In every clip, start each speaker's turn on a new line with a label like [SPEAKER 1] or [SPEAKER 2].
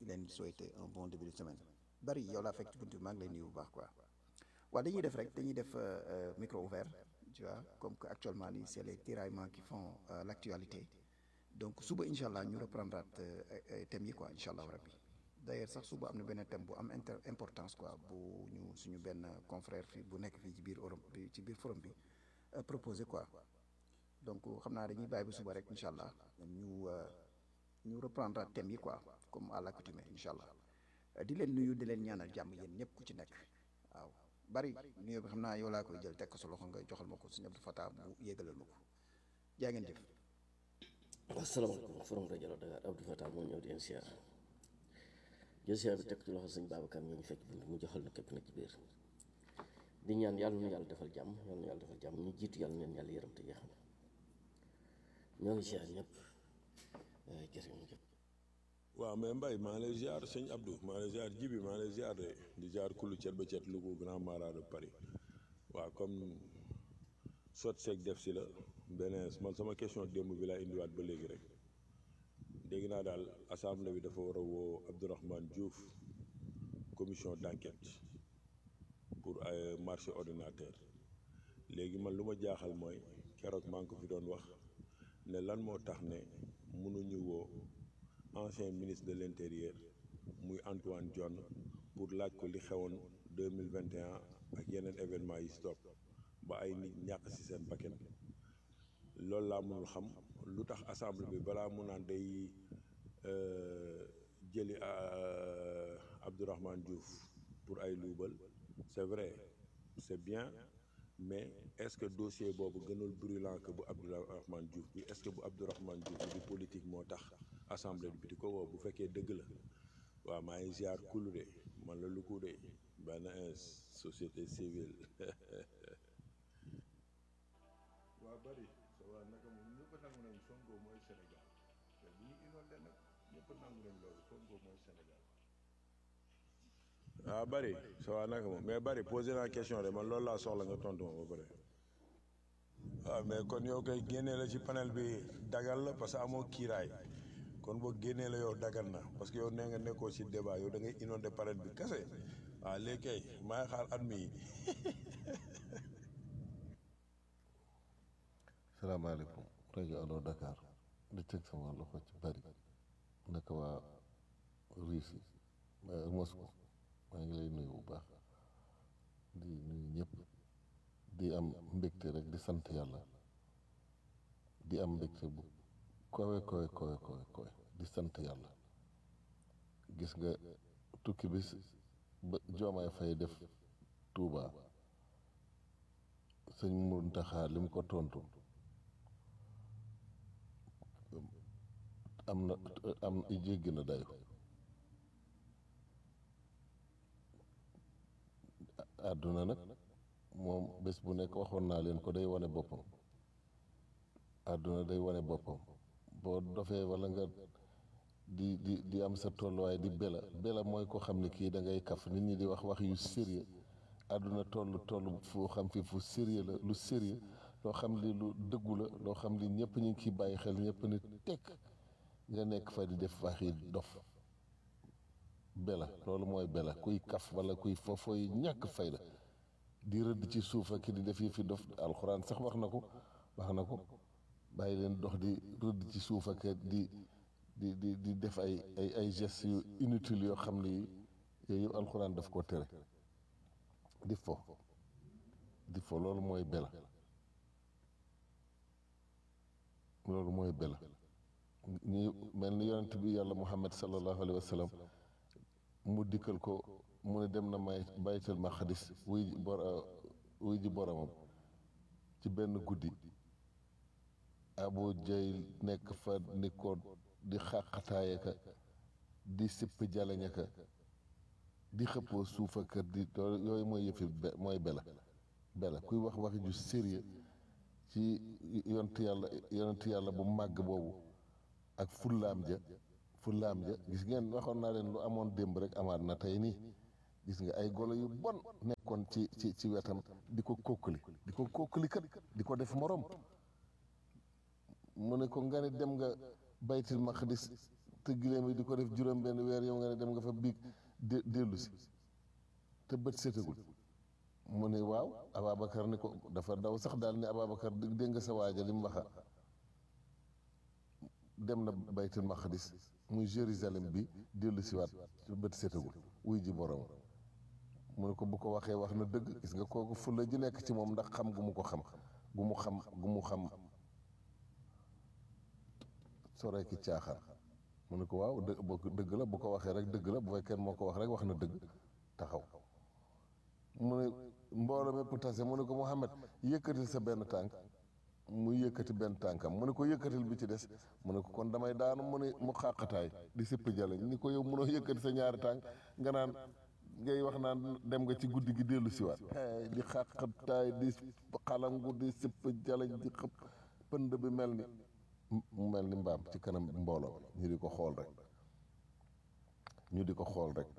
[SPEAKER 1] leen souhaiter un bon début de semaine bari yow laa fekk ci buntu bi maa ngi lay nuyu bu baax quoi waaw dañuy def rek dañuy def micro ouvert tu vois comme que actuellement nii c'est les tiraillements qui font l'actualité donc suba incha allah ñu reprendre thèmes yi quoi incha allah rabbi d'ailleurs sax suba am na benn thème bu am inter importance quoi bu ñu suñu benn confrère fi bu nekk fii ci biir Europe bi ci biir forum bi proposé quoi donc xam naa dañuy bàyyi ba suba rek incha allah ñu ñu reprendre thèmes yi quoi comme à l'accoutumée incha allah di leen nuyu di leen ñaanal jàmm yéen ñëpp ku ci nekk waaw bari nuyoo bi xam naa yow laa koy jël teg ko sa loxo nga joxal ma ko sëñ Abdou Fatah bu yégalal ma ko jaa ngeen jëf.
[SPEAKER 2] asalaamaaleykum forum rajo la Dakar Abdou Fatah moo ñëw di leen siyaar jël siyaar bi teg ci loxo sëñ Babacar ñu fekk bi mu joxal na képp na ci biir di ñaan yàlla na yàlla defal jàmm yàlla na yàlla defal jàmm ñu jiitu yàlla neen yàlla yërëm te yeexam ñoo ngi siyaar ñëpp jërë ngeen jëf
[SPEAKER 3] waaw mais Mbaye maa ngi lay ziar sëñ Abdou maa ngi lay ziar Jibi maa ngi lay ziar de di ziar kullu cet ba cet Louga grand marat de Paris waaw comme sot seeg def si la beneen man sama question démb bi laa indiwaat ba léegi rek dégg naa daal assemblée bi dafa war a woo Abdourahmane Diouf commission d'enquête pour ay marché ordinateur léegi man lu ma jaaxal mooy keroog maa ngi ko fi doon wax ne lan moo tax ne mënuñu woo ancien ministre de l'intérieur muy Antoine Diome pour laaj ko li xewoon deux mille vingt et un ak yeneen événement yi stop ba ay nit ñàkk ci seen bakkan loolu laa mënul xam lu tax assemblée bi balaa mu naan day jëli Abdourahmane Diouf pour ay luubal c'est vrai c'est bien mais est-ce que dossier boobu gënul brûlant que bu Abdourahmane Diouf bi est-ce que bu Abdourahmane Diouf bi di politique moo tax assemblée bi di ko woo bu fekkee dëgg la waaw maa ngi ziar kulu de man la lu ko de benn société civile waa bari sa waa naka moom ñëpp nangu nañ Sonko mooy Sénégal te bu ñu inondé nag ñëpp nangu nañ loolu Sonko mooy Sénégal waaw bari sa waa naka moom mais bari posé naa question de man loolu laa soxla nga tontu ma ba pare waaw mais kon yow koy génnee la ci panel bi dagal la parce que amoo kiiraay kon boo génnee la yow dagal na parce que yow nee nga nekkoo ci débat yow da ngay inondé panel bi kese waaw léegi kay maa ngi xaar at mi
[SPEAKER 4] salaamaaleykum rajo Allo Dakar di teg sama loxo ci bari naka waa Russie Moscou maa ngi lay nuyu bu baax di nuyu ñëpp di am mbégte rek di sant yàlla di am mbégte bu kowe kowe kowe kowe kowe di sant yàlla gis nga tukki bi ba Diomaye Faye def Touba sëñ Mountakha li mu ko tontu am na am jéggi na dayo àdduna nag moom bés bu nekk waxoon naa leen ko day wane boppam àdduna day wane boppam boo dofee walla nga di di di am sa tolluwaay di bela bela mooy ko xam ne kii da ngay kaf nit ñi di wax wax yu sérieux àdduna toll toll fu xam fi fu sérieux la lu sérieux loo xam li lu dëggu la loo xam li ñëpp ñu ngi ciy bàyyi xel ñëpp ni tekk nga nekk fa di def wax yi dof bela loolu mooy bela kuy kaf wala kuy foofoy ñàkk fayda di rëdd ci suuf ak di def yi fi dof alxuraan sax wax na ko wax na ko bàyyi leen dox di rëdd ci suuf ak di di di di def ay ay ay gestes yu inutiles yoo xam ni yooyu yëpp alxuraan daf ko tere di fo di fo loolu mooy bela loolu mooy bela ñi mel ni yonent bi yàlla muhammad sallallahu alayhi wa sallam mu dikkal ko mu ne dem na may baytul maqdis wuy ji bor wuy ji boromam ci benn guddi abu jayl nekk fa ni ko di xàqataaya ka di sipp jaleña ka di xëppoo suufa kër di yooyu mooy yëfi mooy bela bela kuy wax wax ju sérieux ci yonent yàlla yonent yàlla bu màgg boobu ak fullaam ja fullaam ja gis ngeen waxoon naa leen lu amoon démb rek amaat na tey nii gis nga ay golo yu bon nekkoon ci ci ci wetam di ko kókkali di ko kókkali kat di ko def morom mu ne ko nga ne dem nga baytil maqdis te gileem yi di ko def juróom benn weer yow nga ne dem nga fa biig dé dellu si te bët setagul mu ne waaw Ababacar ni ko dafa daw sax daal ni Ababacar dégg nga sa waaja li mu waxa dem na baytul maqdis muy Jérusalem bi dellu si waat bët setagul wuy ji borom mu ne ko bu ko waxee wax na dëgg gis nga kooku fulla ji nekk ci moom ndax xam gu mu ko xam gu mu xam gu mu xam sore ki caaxaan mu ne ko waaw dë boo dëgg la bu ko waxee rek dëgg la bu fekkee moo ko wax rek wax na dëgg taxaw mu ne mbooloo mépp tase mu ne ko Mouhamed yëkkatil sa benn tànk mu yëkkati benn tànkam mu ne ko yëkkatil bi ci des mu ne ko kon damay daanu mu ne mu xàqataay di sipp jaleñ ni ko yow mënoo yëkkati sa ñaari tànk nga naan ngay wax naan dem nga ci guddi gi dellu siwaat di xàqataay di xalangu di sipp jaleñ di xëpp pënd bi mel ni mu mel ni mbaam ci kanam mbooloo ñu di ko xool rek ñu di ko xool rek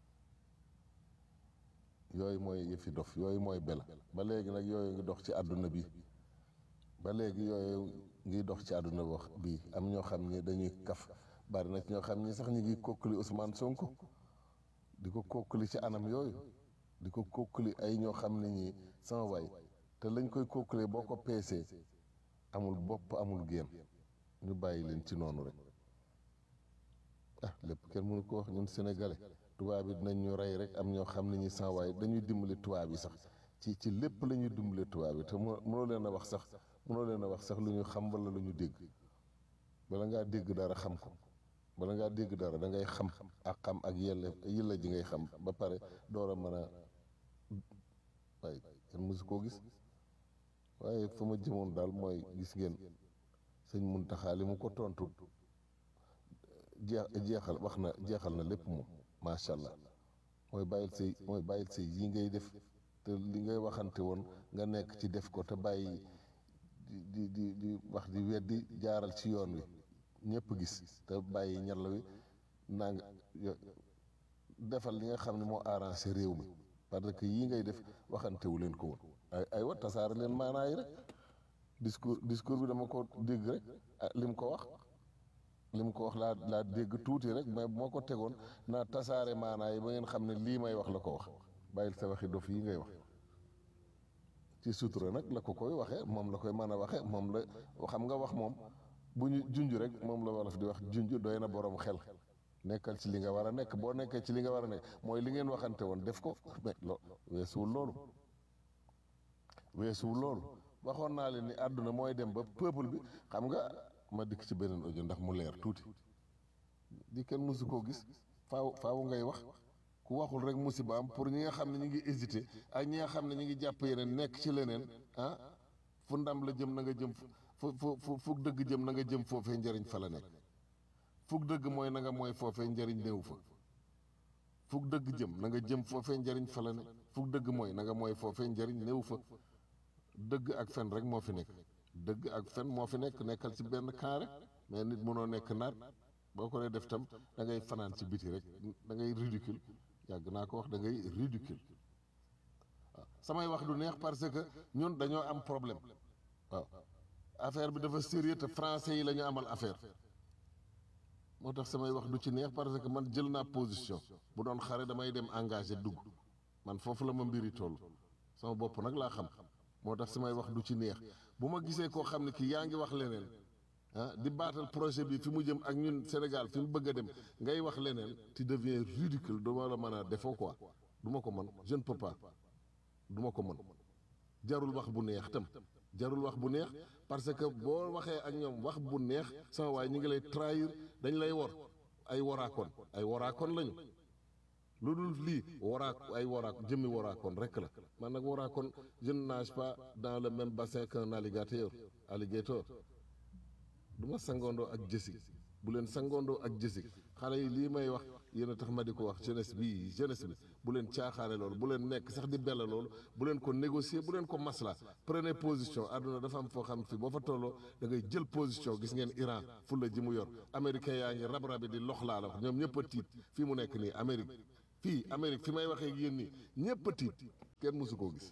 [SPEAKER 4] yooyu mooy yëfi dof yooyu mooy bela ba léegi nag yooyu ngi dox ci àdduna bi ba léegi yooyu ngi dox ci àdduna wax bii am ñoo xam ni dañuy kaf bari na ci ñoo xam ni sax ñu ngi kokkali Ousmane Sonko di ko kokkali ci anam yooyu di ko kokkali ay ñoo xam ne ñi sama waay te lañ koy kokkalee boo ko peesee amul bopp amul génn ñu bàyyi leen ci noonu rek ah lépp kenn mënu ko wax ñun sénégalais tubaab yi dinañ ñu rey rek am ñoo xam ne ñi sans waaye dañuy dimbali tubaab yi sax ci ci lépp la ñuy dimbali tubaab yi te mënoo leen a wax sax mënoo leen a wax sax lu ñu xam wala lu ñu dégg bala ngaa dégg dara xam ko bala ngaa dégg dara da ngay xam ak xam ak yelle yilla ji ngay xam ba pare door a mën a waaye kenn mësu koo gis waaye fa ma jëmoon daal mooy gis ngeen sëñ Muntaxa li mu ko tontu jeex jeexal wax na jeexal na lépp moom macha allah mooy bàyyil say mooy bàyyil say yi ngay def te li ngay waxante woon nga nekk ci def ko te bàyyi di di di wax di weddi jaaral ci yoon wi ñëpp gis te bàyyi ñal wi naa nga defal li nga xam ne moo arrangé réew mi parce que yii ngay def waxantewu leen ko woon ay ay wa tasaare leen maanaa yi rek discours discours bi dama ko dégg rek li mu ko wax li mu ko wax laa laa dégg tuuti rek mais bu ma ko tegoon naa tasaare maanaa yi ba ngeen xam ne lii may wax la ko wax bàyyil sa waxi dof yi ngay wax ci sutura nag la ko koy waxee moom la koy mën a waxee moom la xam nga wax moom bu ñu junj rek moom la wolof di wax junj doy na borom xel nekkal ci li nga war a nekk boo nekkee ci li nga war a nekk mooy li ngeen waxante woon def ko mais lo weesuwul loolu weesuwul loolu waxoon naa leen ni àdduna mooy dem ba peuple bi xam nga ma dikk ci beneen audio ndax mu leer tuuti di kenn mësu koo gis faaw faaw ngay wax ku waxul rek musiba am pour ñi nga xam ne ñu ngi hésité ak ñi nga xam ne ñu ngi jàpp yeneen nekk ci leneen ah fu ndam la jëm na nga jëm fu fu fu dëgg jëm na nga jëm foofee njëriñ fa la nekk fug dëgg mooy na nga mooy foofee njëriñ néew fa fug dëgg jëm na nga jëm foofee njëriñ fa la ne fug dëgg mooy na nga mooy foofee njëriñ néew fa dëgg ak fen rek moo fi nekk dëgg ak fen moo fi nekk nekkal ci benn camp rek mais nit mënoo nekk nar boo ko dee def tam da ngay fanaan ci biti rek da ngay ridicule yàgg naa ko wax da ngay ridicule waaw samay wax du neex parce que ñun dañoo am problème waaw affaire bi dafa sérieux te français yi la ñu amal affaire moo tax samay wax du ci neex parce que man jël naa position bu doon xare damay dem engagé dugg man foofu la ma mbiri toll sama bopp nag laa xam moo tax samay wax du ci neex bu ma gisee koo xam ne kii yaa ngi wax leneen ah di baatal projet bi fi mu jëm ak ñun Sénégal fi mu bëgg a dem ngay wax leneen tu deviens ridicule duma la mën a defoo quoi du ma ko mën je ne peux pas du ma ko mën jarul wax bu neex tam jarul wax bu neex parce que boo waxee ak ñoom wax bu neex sama waay ñi ngi lay trahir dañ lay wor ay woraakoon ay woraakoon lañu lu dul lii waraa ay waraa jëmmi waraakoon rek la man nag waraakoon je ne nage pas dans le même bassin qu'un alligator alligator du ma sangoondoo ak jësig bu leen sangoondoo ak jësig xale yi lii may wax yéen a tax ma di ko wax jeunesse bi jeunesse bi bu leen caaxaane loolu bu leen nekk sax di bella loolu bu leen ko négocier bu leen ko masla prenez position àdduna dafa am foo xam fi boo fa tolloo da ngay jël position gis ngeen Iran fulla ji mu yor américain yaa ngi rab-rabi di lox laa la wax ñoom ñëpp a tiit fii mu nekk nii Amérique fii Amérique fi may waxee ak yéen nii ñëpp a tiit kenn mësu koo gis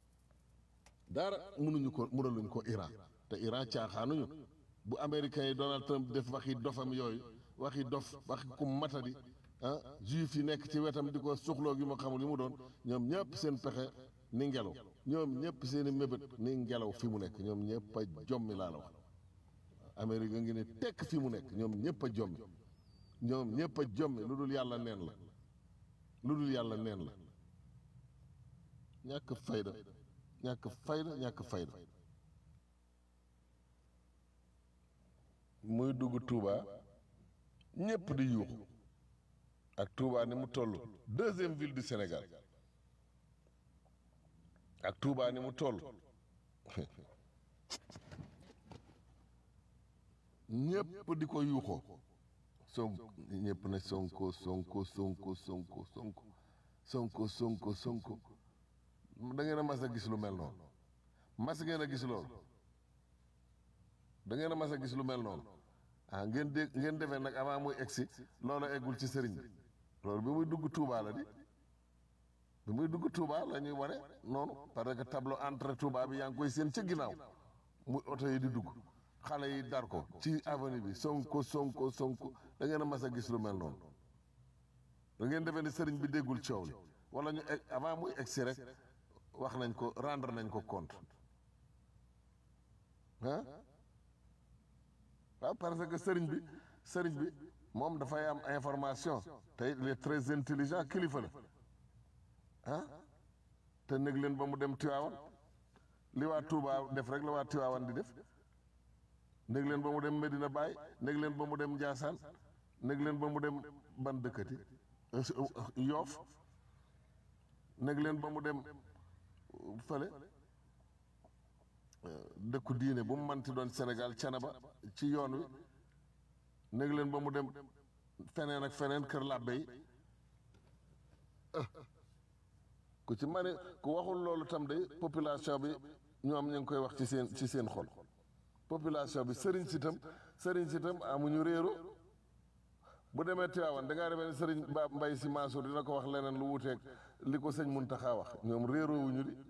[SPEAKER 4] dara mënuñu ko mënaluñ ko Iran te Iran caaxaanuñu bu américains yi Donald Trump def waxi dofam yooyu waxi dof waxi ku matadi ah juif yi nekk ci wetam di ko suxloo gi ma xamul li mu doon ñoom ñëpp seen pexe ni ngelaw ñoom ñëpp seen i mébét ni ngelaw fi mu nekk ñoom ñëpp a jommi laa la wax Amérique a ngi ne tekk fi mu nekk ñoom ñëpp a jommi ñoom ñëpp a jommi lu dul yàlla neen la lu dul yàlla neen la ñàkk fayda ñàkk fayda ñàkk fayda muy dugg Touba ñëpp di yuuxu ak Touba ni mu toll deuxième ville du Sénégal ak Touba ni mu toll ñëpp di ko yuuxoo Sonko ñëpp ne Sonko Sonko Sonko Sonko Sonko Sonko Sonko Sonko da ngeen a mas a gis lu mel noonu mas ngeen a gis loolu da ngeen a mas a gis lu mel noonu ah ngeen dégg ngeen defee nag avant muy egsi loolu eggul ci sëriñ bi loolu bi muy dugg Touba la di bi muy dugg Touba la ñuy wane noonu parce que tableau entrée Touba bi yaa ngi koy seen ca ginnaaw muy oto yi di dugg xale yi dar ko ci avenue bi Sonko Sonko Sonko da ngeen a mas a gis lu mel noonu da ngeen defee ni sëriñ bi déggul coow li wala ñu egg avant muy egsi rek wax nañ ko rendre nañ ko compte ah waaw parce que sëriñ bi sëriñ bi moom dafay am information te il est très intelligent kilifa la ah te nég leen ba mu dem Tiwaawan li waa Touba def rek la waa Tiwaawan di def nég leen ba mu dem Medina Baye nég leen ba mu dem Ndiassane nég leen ba mu dem ban dëkkati Yoof nég leen ba mu dem fële dëkku diine bu mu manti doon Sénégal Canaba ci yoon wi nég leen ba mu dem feneen ak feneen kër làbbe yi ku ci mane ku waxul loolu tam de population bi ñoom ñu ngi koy wax ci seen ci seen xol population bi sëriñ si tam sëriñ si tam amuñu réero bu demee Tiwaawan da ngaa demee ne sëriñ Ba Mbay Si Mansour dina ko wax leneen lu wuteeg li ko sëñ Muntaxa wax ñoom réeroowuñu di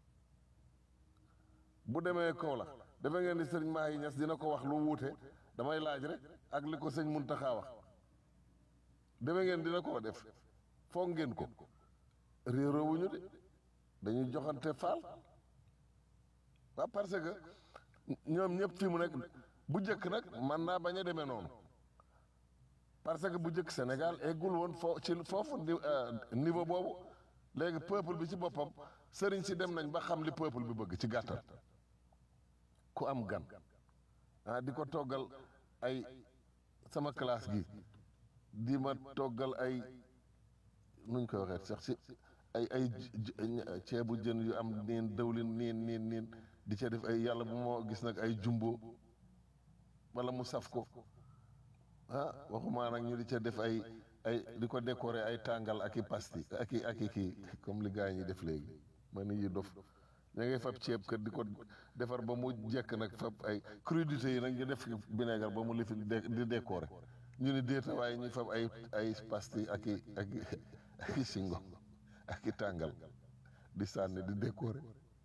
[SPEAKER 4] bu demee Kaolack dafa ngeen di sëriñ Mahi Ñas dina ko wax lu wuute damay laaj rek ak li ko sëñ Muntaxa wax dafa ngeen dina ko def foog ngeen ko réeroowuñu de dañuy joxante faal waaw parce que ñoom ñëpp fi mu nekk bu njëkk nag man naa bañ a demee noonu parce que bu njëkk Sénégal eggul woon foo ci foofu niveau boobu léegi peuple bi ci boppam sëriñ si dem nañ ba xam li peuple bi bëgg ci gàttal ku am gan ah di ko toggal ay sama classe gi di ma toggal ay nuñ koy waxee sax si ay ay ceebu jën yu am niin dawlin niin niin niin di ca def ay yàlla bu moo gis nag ay jumbo wala mu saf ko ah waxumaa nag ñu di ca def ay ay di ko décorer ay tàngal ak i pasti ak i ak i kii comme li gars yi def léegi ma ni yi dof ña ngay fab ceeb kër di ko defar ba mu jekk nag fab ay crudité yi nag ñu def vinaigre ba mu lifi di décorer ñu ni déeta waaye ñu fab ay ay pasti ak i ak i ak i singo ak i tàngal di sànni di décorer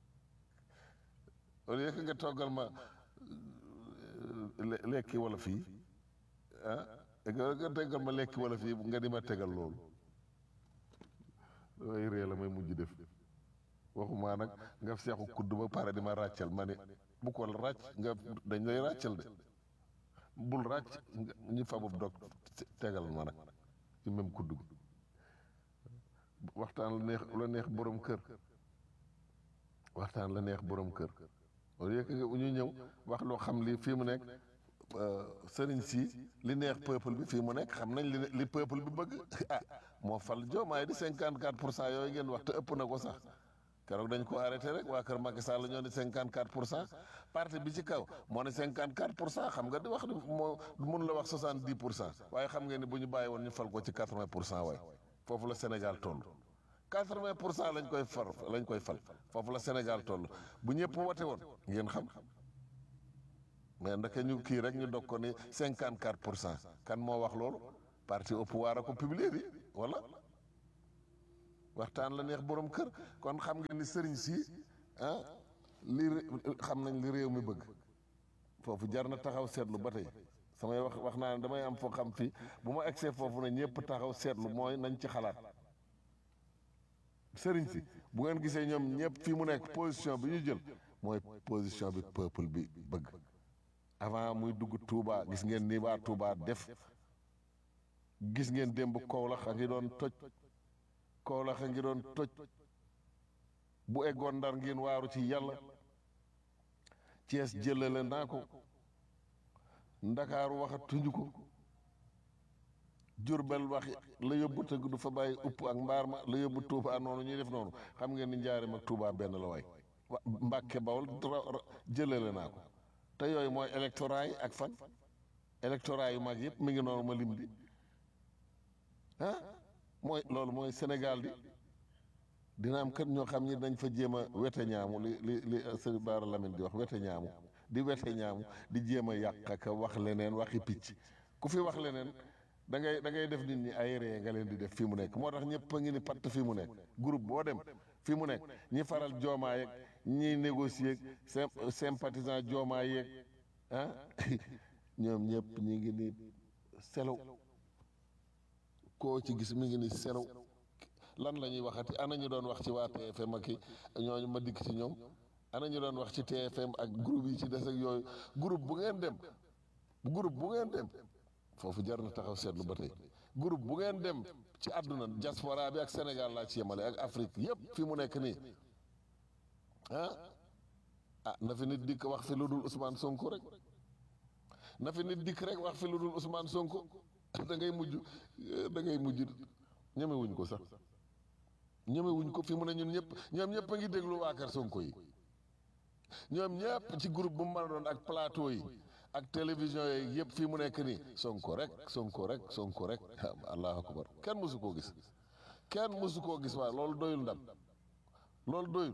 [SPEAKER 4] au lieu que nga toggal ma lekki wala fii ah nga tegal ma lekki wala fii nga di ma tegal loolu ay ree la may mujj def waxumaa nag nga seexu kudd ba pare di ma ràccal ma ne bu ko ràcc nga dañ lay ràccal de bul ràcc ñu fabub dog tegal ma nag ci même kudd bi waxtaan la neex la neex borom kër waxtaan la neex borom kër au lieu que ñu ñëw wax loo xam li fii mu nekk sëriñ si li neex peuple bi fii mu nekk xam nañ li li peuple bi bëgg ah moo fal Diomaye di cinquante quatre pour cent yooyu ngeen wax te ëpp na ko sax keroog dañ ko arrêté rek waa kër Macky Sall ñoo ni cinquante quatre pour cent parti bi ci kaw moo ne cinquante quatre pour cent xam nga di wax moo mun la wax soixante dix pour cent waaye xam ngeen ni bu ñu bàyyi woon ñu fal ko ci quatre vingt pour cent waay foofu la Sénégal toll quatre vingt pour cent lañ koy far lañ koy fal foofu la Sénégal toll bu ñëpp wote woon ngeen xam mais ndeke ñu kii rek ñu dog ko ni cinquante quatre pour cent kan moo wax loolu parti au pouvoir a ko publier bi wala waxtaan la neex borom kër kon xam nga ni sëriñ si ah li xam nañ li réew mi bëgg foofu jar na taxaw seetlu ba tey samay wax wax naa ne damay am foo xam fii bu ma egsee foofu ne ñëpp taxaw seetlu mooy nañ ci xalaat sëriñ si bu ngeen gisee ñoom ñëpp fii mu nekk position bi ñu jël mooy position bi peuple bi bëgg avant muy dugg Touba gis ngeen ni waa Touba def gis ngeen démb Kaolack a ngi doon toj Kaolack a ngi doon toj bu eggoon ndar ngeen waaru ci yàlla Cees jëlale naa ko ndakaaru waxa tuñu ko jurbel waxi la yóbbu tëgg du fa bàyyi upp ak mbaar ma la yóbbu Touba noonu ñuy def noonu xam ngeen ni njaarim ak Touba benn la waay wa Mbàkke Bawol jëlale naa ko te yooyu mooy électorat yi ak fan électorat yu mag yëpp mi ngi noonu ma lim bi ah mooy loolu mooy Sénégal di dina am kat ñoo xam ñi dañ fa jéem a wete ñaamu li li li sëñ Baara Lamine di wax wete ñaamu di wete ñaamu di jéem a yàq ak wax leneen waxi picc ku fi wax leneen da ngay da ngay def nit ñi ay ree nga leen di def fii mu nekk moo tax ñëpp a ngi ni patt fii mu nekk groupe boo dem fii mu nekk ñi faral joomaa yeeg ñiy négocier ak sympathisant joomaa yeeg ah ñoom ñëpp ñi ngi ni selaw koo ci gis mi ngi ni selaw lan la ñuy waxati ana ñu doon wax ci waa TFM ak ñooñu ma dikk ci ñoom ana ñu doon wax ci TFM ak groupe yi ci des ak yooyu groupe bu ngeen dem groupe bu ngeen dem foofu jar na taxaw seetlu ba tey groupe bu ngeen dem ci àdduna diaspora bi ak Sénégal laa ci yemale ak Afrique yépp fi mu nekk nii ah ah na fi nit dikk wax fi lu dul Ousmane Sonko rek na fi nit dikk rek wax fi lu dul Ousmane Sonko da ngay mujj da ngay mujj ñemewuñ ko sax ñemewuñ ko fi mu ne ñun ñëpp ñoom ñëpp a ngi déglu waa kër Sonko yi ñoom ñëpp ci groupe bu mu mën a doon ak plateau yi ak télévision yi yëpp fii mu nekk nii Sonko rek Sonko rek Sonko rek allahu akbar kenn mësu koo gis kenn mësu koo gis waaye loolu doyul ndam loolu doyul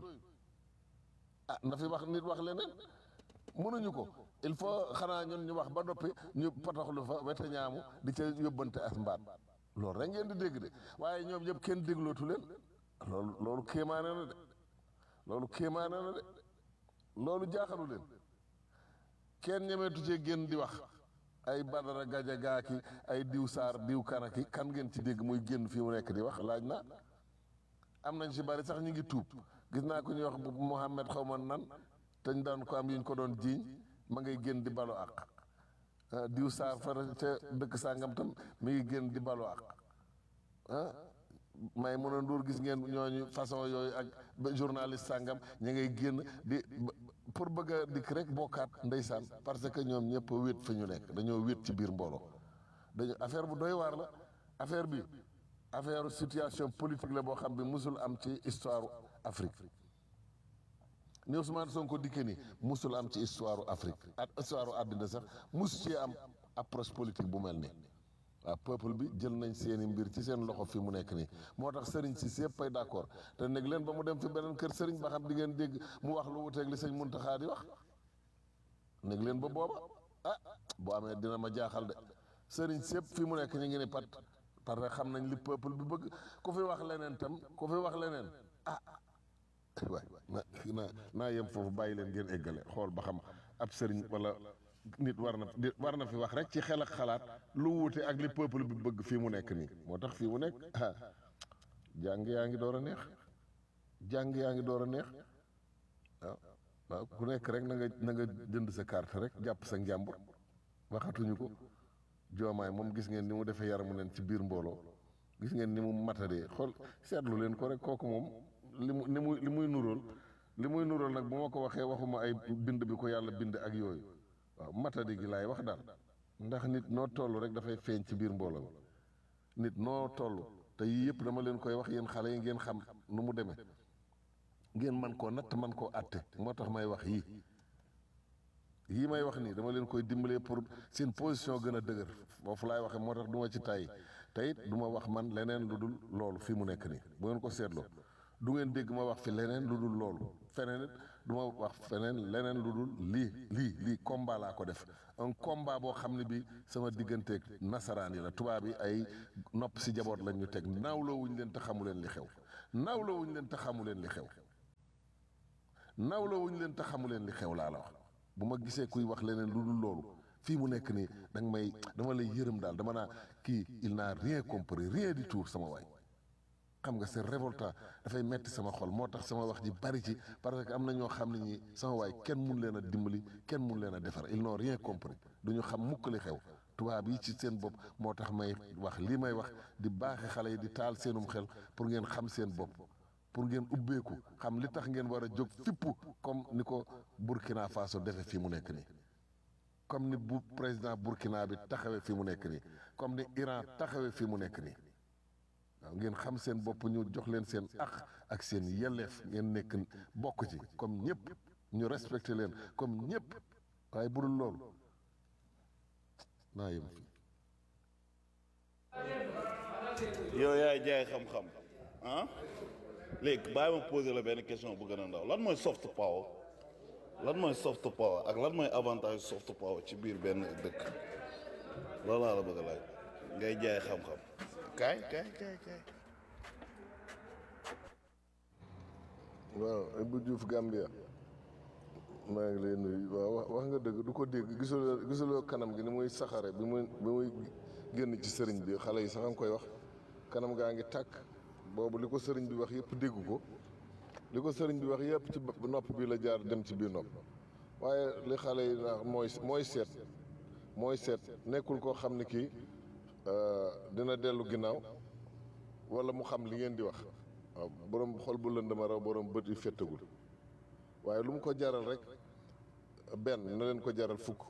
[SPEAKER 4] ah na fi wax nit wax leneen mënuñu ko il faut xanaa ñun ñu wax ba noppi ñu pataxlu fa wete ñaamu di ca yóbbante as mbaat loolu rek ngeen di dégg de waaye ñoom ñëpp kenn déglootu leen loolu loolu kéemaane na de loolu kéemaane na de loolu jaaxalu leen kenn ñemeetu cee génn di wax ay badara gaja gaaki ay diw saar diw kanaki kan ngeen ci dégg muy génn fii mu nekk di wax laaj na am nañ si bari sax ñu ngi tuub gis naa ko ñuy wax bu Mouhamed xaw ma nan te ñu daan ko am yuñ ko doon jiiñ ma ngay génn di balo ak diw saar fa ca dëkk sàngam tam mi ngi génn di balo ak ah may mën a nduur gis ngeen ñooñu façon yooyu ak journaliste sàngam ñu ngay génn di pour bëgg a dikk rek bokkaat ndeysaan parce que ñoom ñëpp wéet fa ñu nekk dañoo wéet ci biir mbooloo dañu affaire bu doy waar la affaire bi affaire situation politique la boo xam bi musul am ci histoire Afrique ni Ousmane Sonko dikke ni musul am ci histoire Afrique ak histoire àddina sax mus ci am approche politique bu mel nii waaw peuple bi jël nañ seeni mbir ci seen loxo fi mu nekk nii moo tax sëriñ si si yëpp ay d'accord te neg leen ba mu dem fi beneen kër sëriñ ba xam di ngeen dégg mu wax lu wuteeg li sëñ Muntaxa di wax neg leen ba booba ah boo amee dina ma jaaxal de sëriñ si yëpp fi mu nekk ñu ngi ni pat parce que xam nañ li peuple bi bëgg ku fi wax leneen tam ku fi wax leneen ah waay na na naa yem foofu bàyyi leen ngeen eggale xool ba xam ab sëriñ wala nit war na war na fi wax rek ci xel ak xalaat lu wuute ak li peuple bi bëgg fii mu nekk nii moo tax fii mu nekk ah jàng yaa ngi door a neex jàng yaa ngi door a neex waaw waaw ku nekk rek na nga na nga jënd sa carte rek jàpp sa njàmbur waxatuñu ko joomaay moom gis ngeen ni mu defee yaramu leen ci biir mbooloo gis ngeen ni mu matadee xool seetlu leen ko rek kooku moom li mu li muy li muy nuróol li muy nuróol nag bu ma ko waxee waxuma ay bind bi ko yàlla bind ak yooyu waaw matadi gi laay wax daal ndax nit noo toll rek dafay feeñ ci biir mbooloo nit noo toll te yii yëpp dama leen koy wax yéen xale yi ngeen xam nu mu demee ngeen man koo natt man koo àtte moo tax may wax yii yii may wax nii dama leen koy dimbalee pour seen position gën a dëgër foofu laay waxee moo tax du ma ci tàyyi te it du ma wax man leneen lu dul loolu fi mu nekk nii bu ngeen ko seetloo du ngeen dégg ma wax fi leneen lu dul loolu feneen it du ma wax feneen leneen lu dul lii lii lii combat laa ko def un combat boo xam ne bi sama digganteeg nasaraan yi la tubaab yi ay nopp si jaboot lañ ñu teg naawloo wuñ leen te xamu leen li xew naawloo wuñ leen te xamu leen li xew naawloo wuñ leen te xamu leen li xew laa la wax bu ma gisee kuy wax leneen lu dul loolu fii mu nekk nii da nga may dama lay yërëm daal dama naa kii il n'a rien compris rien du tout sama waay xam nga c'est révoltant dafay metti sama xol moo tax sama wax ji bari ci parce que am na ñoo xam ne ñi sama waay kenn mun leen a dimbali kenn mun leen a defar ils n'ont rien compris du ñu xam mukk li xew tubaab yi ci seen bopp moo tax may wax lii may wax di baaxe xale yi di taal seenum xel pour ngeen xam seen bopp pour ngeen ubbeeku xam li tax ngeen war a jóg fippu comme ni ko Burkina Faso defe fii mu nekk nii comme ni bu président Burkina bi taxawee fii mu nekk nii comme ni Iran taxawee fii mu nekk nii waaw ngeen xam seen bopp ñu jox leen seen aq ak seen yelleef ngeen nekk bokk ci comme ñëpp ñu respecté leen comme ñëpp waaye budul loolu naa yem fii
[SPEAKER 5] yow yaay jaay xam-xam ah léegi bàyyi ma poser la benn question bu gën a ndaw lan mooy soft power lan mooy soft power ak lan mooy avantage soft power ci biir benn dëkk loolu laa la bëgg a laaj ngay jaay xam-xam kaay kaay kaay kaay
[SPEAKER 4] waaw Ibou Diouf Gambia maa ngi lay nuyu waaw wax wax nga dëgg du ko dégg gisuloo gisuloo kanam gi ni muy saxare bi muy bi muy génn ci sëriñ bi xale yi sax a nga koy wax kanam gaa ngi tàkk boobu li ko sëriñ bi wax yëpp déggu ko li ko sëriñ bi wax yëpp ci nopp bi la jaar dem ci biir nopp waaye li xale yi naax mooy mooy seet mooy seet nekkul koo xam ne kii dina dellu ginnaaw wala mu xam li ngeen di wax waaw borom xol bu lëndama raw borom bët yu féttagul waaye lu mu ko jaral rek benn na leen ko jaral fukk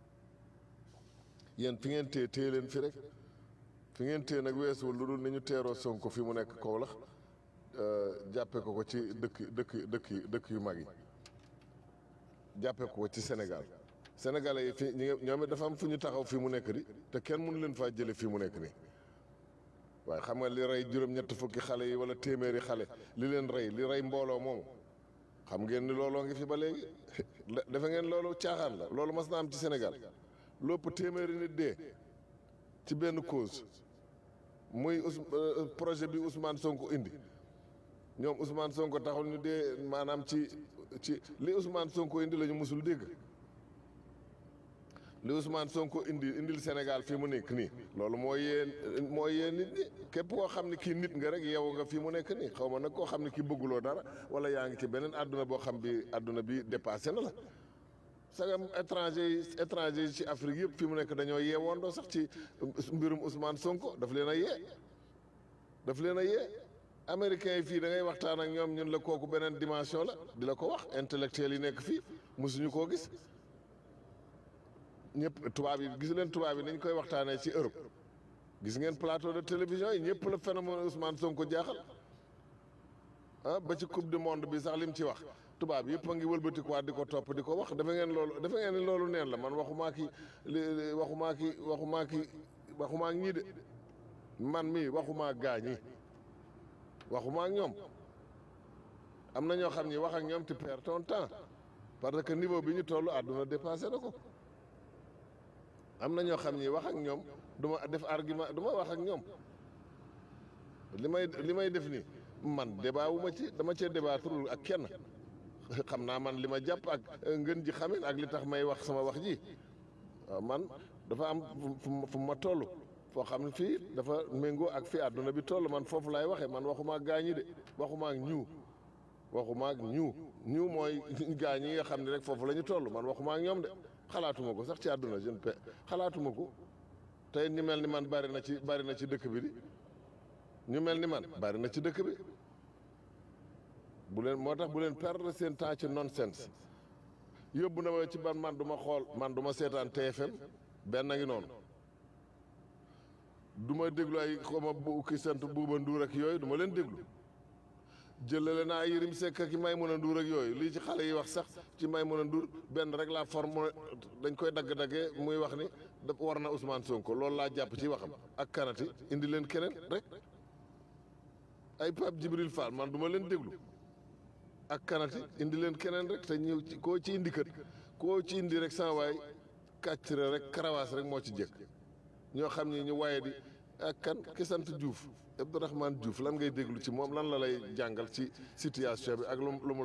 [SPEAKER 4] yéen fi ngeen téye téye leen fi rek fi ngeen téye nag weesuwul lu dul ni ñu teeroo Sonko fi mu nekk Kaolack jàppe ko ko ci dëkk dëkk dëkk dëkk yu mag yi jàppe ko ko ci Sénégal Sénégalais yi fi ñi ñoom it dafa am fu ñu taxaw fii mu nekk di te kenn mënu leen faa jële fii mu nekk nii waaye xam nga li rey juróom-ñett fukki xale yi wala téeméeri xale li leen rey li rey mbooloo moomu xam ngeen ni looloo ngi fi ba léegi dafa ngeen loolu caaxaan la loolu mas na am ci Sénégal lopp téeméeri nit dee ci benn cause muy projet bi Ousmane Sonko indi ñoom Ousmane Sonko taxul ñu dee maanaam ci ci li Ousmane Sonko indi la ñu musul dégg li Ousmane Sonko indi indil Sénégal fii mu nekk nii loolu mooy yéen mooy yéen nit ñi képp koo xam ne kii nit nga rek yow nga fii mu nekk nii xaw ma nag koo xam ne kii bëgguloo dara wala yaa ngi ci beneen àdduna boo xam bi àdduna bi dépassé na la sagam étranger yi étranger yi ci Afrique yëpp fii mu nekk dañoo yeewoondoo sax ci mbirum Ousmane Sonko daf leen a yee daf leen a yee américains yi fii da ngay waxtaan ak ñoom ñun la kooku beneen dimension la di la ko wax intellectuels yi nekk fii mosuñu koo gis ñëpp tubaab yi gis leen tubaab yi nañ koy waxtaanee ci Europe gis ngeen plateau de télévision yi ñëpp la phénomène Ousmane Sonko jaaxal ah ba ci coupe du monde bi sax lim ci wax tubaab yëpp a ngi wëlbatikuwaat di ko topp di ko wax dafa ngeen loolu dafa ngeen ni loolu neen la man waxumaa ki li waxumaa ki waxumaa ki waxumaa ñii de man mii waxumaa gaa ñi waxumaa ak ñoom am na ñoo xam ni wax ak ñoom tu perds ton temps parce que niveau bi ñu toll àdduna dépassé na ko am na ñoo xam ni wax ak ñoom du ma def argument du ma wax ak ñoom li may li may def nii man débat wu ma ci dama cee débattul ak kenn xam naa man li ma jàpp ak ngën ji xamin ak li tax may wax sama wax ji waaw man dafa am fu ma toll foo xam ne fii dafa méngoo ak fii àdduna bi toll man foofu laay waxee man waxuma ak gaañi de waxuma ak ñiw waxuma ak ñiw ñiw mooy gaañ yi nga xam ne rek foofu la ñu toll man waxuma ak ñoom de xalaatuma ko sax ci àdduna jeune pe xalaatuma ko tey ñu mel ni man bari na ci bari na ci dëkk bi di ñu mel ni man bari na ci dëkk bi bu leen moo tax bu leen perdre seen temps ci nonsense yóbbu na ma ci ban man du ma xool man du ma seetaan TFM benn ngi noonu du ma déglu ay xoma bu ki sant buuba nduur ak yooyu du ma leen déglu jëlale naa Yërim Seck ak may mën a nduur ak yooyu lii ci xale yi wax sax ci may mën a nduur benn rek la forme dañ koy dagg-daggee muy wax ni da war na Ousmane Sonko loolu laa jàpp ci waxam ak kanati indi leen keneen rek ay Pape Djibril Fall man du ma leen déglu ak kanati indi leen keneen rek te ñëw ci koo ci indi kët koo ci indi rek sans waay kàccire rek karawaas rek moo ci jëkk ñoo xam ni ñu waaye di ak kan ki sant Diouf Abdourahmane Diouf lan ngay déglu ci moom lan la lay jàngal ci situation bi ak lu lu mu